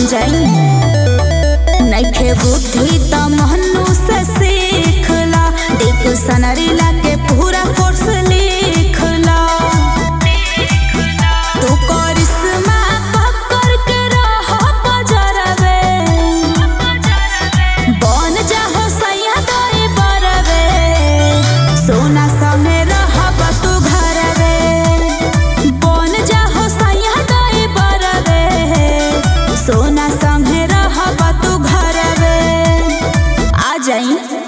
मान जाई नइखे बुद्धि त महनु से सीखला देख सनरिला के पूरा कोर्स लिखला तू करिश्मा पकड़ के रह बजरवे बन जाहो सैया दई बरवे सोना संगे रहब तू घरवे बन जाहो सैया दई बरवे सोना संगे रहब तू घरवे आ जाई